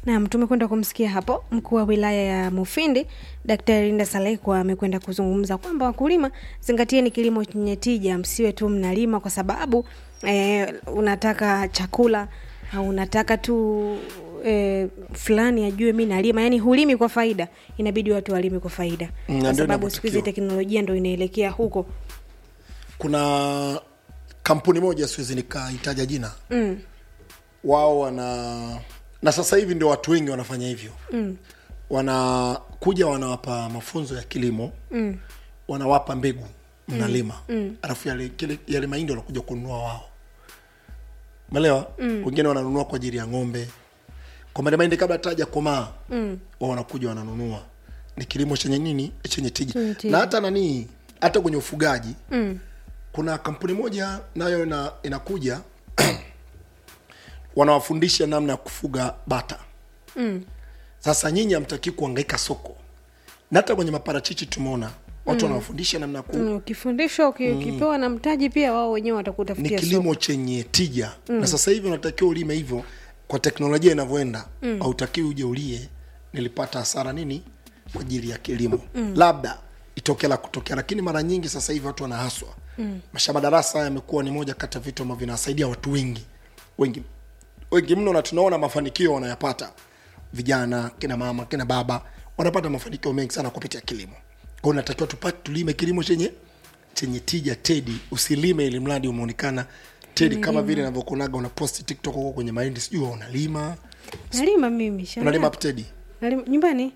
Naam, tumekwenda kumsikia hapo mkuu wa wilaya ya Mufindi Daktari Linda Salekwa amekwenda kuzungumza kwamba wakulima, zingatieni kilimo chenye tija, msiwe tu mnalima kwa sababu eh, unataka chakula au unataka tu eh, fulani ajue mi nalima, yani hulimi kwa faida, inabidi watu walime kwa faida, Mm, kwa ndio sababu siku hizi inavyotakiwa. teknolojia ndo inaelekea huko. kuna kampuni moja siwezi nikaitaja jina mm. wao wana na sasa hivi ndio watu wengi wanafanya hivyo mm. wanakuja wanawapa mafunzo ya kilimo mm. wanawapa mbegu mnalima mm. alafu yale, kile- yale mahindi wanakuja kununua wao melewa mm. wengine wananunua kwa ajili ya ng'ombe kwa maana mahindi kabla taja komaa mm. wao wanakuja wananunua ni kilimo chenye nini chenye tija Chenye tija. na hata nanii hata kwenye ufugaji mm. kuna kampuni moja nayo ina, inakuja wanawafundisha namna ya kufuga bata mm. sasa nyinyi hamtakii kuangaika soko na hata kwenye maparachichi tumeona watu wanawafundisha namna ya ku Mm, Ukifundishwa uki- ukipewa na mtaji pia, wao wenyewe ni watakutafutia soko. kilimo chenye tija mm. na sasa hivi unatakiwa ulime hivyo kwa teknolojia inavyoenda mm. hautakiwi uje ulie nilipata hasara nini kwa ajili ya kilimo mm. labda itokea la kutokea lakini mara nyingi sasa hivi watu wanahaswa mm. mashamba darasa haya yamekuwa ni moja kati ya vitu ambavyo vinawasaidia watu wengi wengi wengi mno na tunaona mafanikio wanayapata vijana kina mama kina baba wanapata mafanikio mengi sana kupitia kilimo kwa hiyo natakiwa tupate tulime kilimo chenye chenye tija tedi usilime ili mradi umeonekana tedi kama vile navyokuonaga una post tiktok huko kwenye mahindi sijui wewe unalima Nalima mimi shamba. unalima hapo tedi Nalima nyumbani.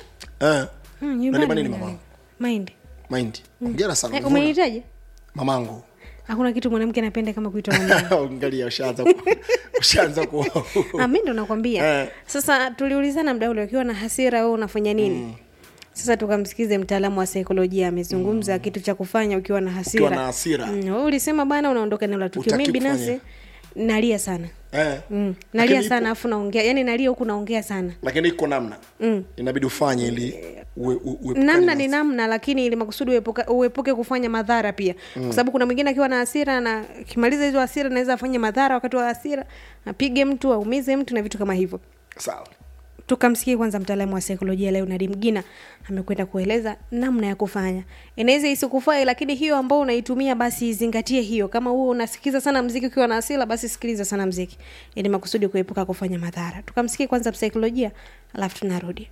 eh Hmm, unalima nyumbani nini nalima. mamangu Mahindi. mahindi hongera sana Eh, umevuna. umenihitaji? mamangu Hakuna kitu mwanamke anapenda kama kuitwa mama. angalia ushaanza ku- ushaanza ku Ah, mimi ndo nakwambia. Eh. Sasa tuliulizana mda ule ukiwa na hasira wewe unafanya nini? Sasa tukamsikize mtaalamu wa saikolojia amezungumza kitu cha kufanya ukiwa na hasira. Ukiwa na hasira. Mm, wewe ulisema bana unaondoka eneo la tukio. Hutaki Mimi binafsi kufanya. nalia sana. eh Mm, nalia Lakini sana ipo- afu naongea. Yaani nalia huku naongea sana. lakini iko namna mm. inabidi ufanye ili uwe, u- uepukane namna na ni namna lakini ili makusudi uepuka- uepuke kufanya madhara pia mm. kwa sababu kuna mwingine akiwa na hasira na akimaliza hizo hasira naweza afanye madhara wakati wa hasira apige mtu aumize mtu na vitu kama hivyo sawa tukamsikie kwanza mtaalamu wa saikolojia leonard mgina amekwenda kueleza namna ya kufanya inaweza isikufai lakini hiyo ambao unaitumia basi izingatie hiyo kama huo unasikiza sana mziki ukiwa na hasira basi sikiliza sana mziki ili makusudi kuepuka kufanya madhara tukamsikie kwanza msaikolojia alafu tunarudi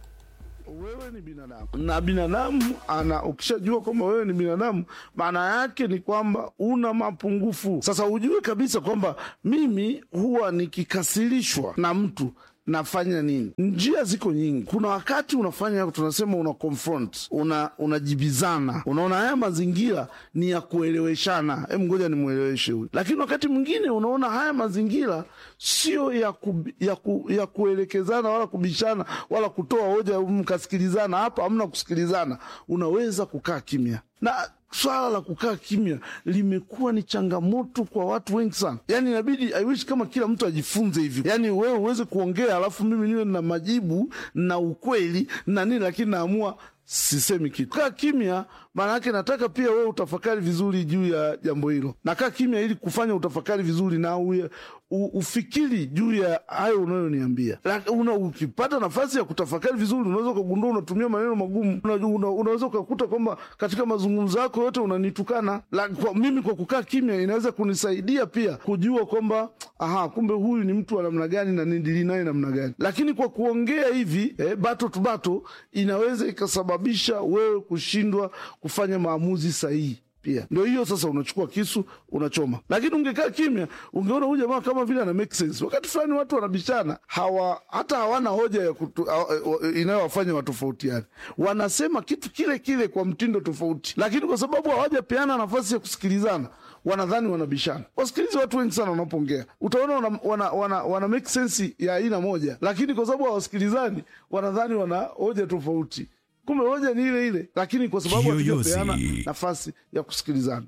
wewe ni binadamu na binadamu ana ukishajua kwamba wewe ni binadamu maana yake ni kwamba una mapungufu sasa ujue kabisa kwamba mimi huwa nikikasirishwa na mtu nafanya nini njia ziko nyingi kuna wakati unafanya tunasema una confront una unajibizana unaona haya mazingira ni ya kueleweshana hem ngoja nimweleweshe huyu lakini wakati mwingine unaona haya mazingira sio ya, ku, ya, ku, ya kuelekezana wala kubishana wala kutoa hoja mkasikilizana hapa hamna kusikilizana unaweza kukaa kimya na swala la kukaa kimya limekuwa ni changamoto kwa watu wengi sana yaani inabidi I wish kama kila mtu ajifunze hivi yaani wewe uweze kuongea alafu mimi niwe na majibu na ukweli na nini lakini naamua sisemi kitu kaa kimya maana yake nataka pia wewe utafakari vizuri juu ya jambo hilo nakaa kimya ili kufanya utafakari vizuri na uye, u, ufikiri juu ya hayo unayoniambia Lak- una, ukipata nafasi ya kutafakari vizuri unaweza ukagundua unatumia maneno magumu una, una, unaweza ukakuta kwamba katika mazungumzo yako yote unanitukana La, kwa, mimi kwa kukaa kimya inaweza kunisaidia pia kujua kwamba aha kumbe huyu ni mtu wa namna gani na nidili naye namna gani lakini kwa kuongea hivi eh, bato tu bato inaweza ikasababisha wewe kushindwa kufanya maamuzi sahihi pia ndio hiyo sasa unachukua kisu unachoma lakini ungekaa kimya ungeona huyu jamaa kama vile ana make sense wakati fulani watu wanabishana hawa hata hawana hoja ya kutu, uh, inayowafanya watofautiane wanasema kitu kile kile kwa mtindo tofauti lakini kwa sababu hawajapeana nafasi ya kusikilizana wanadhani wanabishana wasikilizi watu wengi sana wanapoongea utaona wana, wana, wana, wana make sense ya aina moja lakini kwa sababu hawasikilizani wanadhani wana hoja tofauti kumbe hoja ni ile ile lakini kwa sababu Kiyoyozi. hatujapeana nafasi ya kusikilizana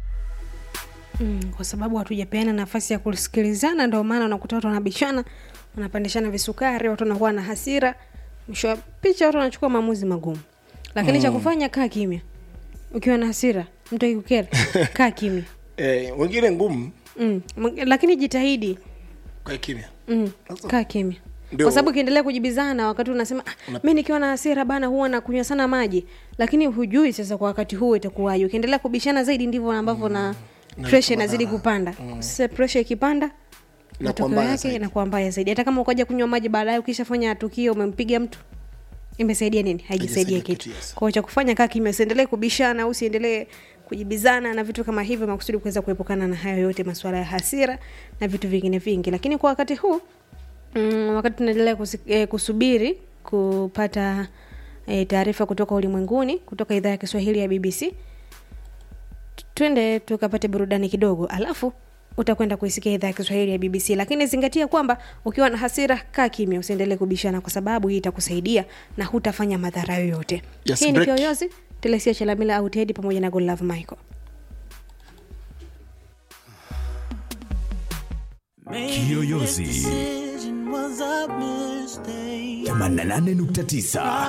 mm, kwa sababu hatujapeana nafasi ya kusikilizana ndio maana unakuta watu wanabishana wanapandishana visukari watu wanakuwa na hasira mwisho wa picha watu wanachukua maamuzi magumu lakini mm. cha kufanya kaa kimya ukiwa na hasira mtu akikukera kaa kimya eh, wengine ngumu mm. Mw- lakini jitahidi kwa kimya mm. kaa kimya Ndio. kwa sababu ukiendelea kujibizana wakati unasema ah, mi nikiwa na hasira bana huwa nakunywa sana maji lakini hujui sasa kwa wakati huo itakuwaje ukiendelea kubishana zaidi ndivyo ambavyo na presha inazidi kupanda sasa presha ikipanda Inakuwa matokeo mbaya yake zaidi. inakuwa mbaya zaidi hata kama ukaja kunywa maji baadaye ukishafanya tukio umempiga mtu imesaidia nini haijasaidia Haijasaidia kitu kitu, yes. kwao cha kufanya kaa kimya usiendelee kubishana au usiendelee kujibizana na vitu kama hivyo makusudi kuweza kuepukana na hayo yote masuala ya hasira na vitu vingine vingi lakini kwa wakati huu mm, wakati tunaendelea kusi- eh, kusubiri kupata eh, taarifa kutoka ulimwenguni kutoka idhaa ya kiswahili ya bbc twende tukapate burudani kidogo alafu utakwenda kuisikia idhaa ya kiswahili ya bbc lakini zingatia kwamba ukiwa na hasira kaa kimya usiendelee kubishana kwa sababu hii itakusaidia na hutafanya madhara yoyote Yes, hii ni break. kioyozi telesia chelamila au tedi pamoja na golove michael Kiyoyozi 88.9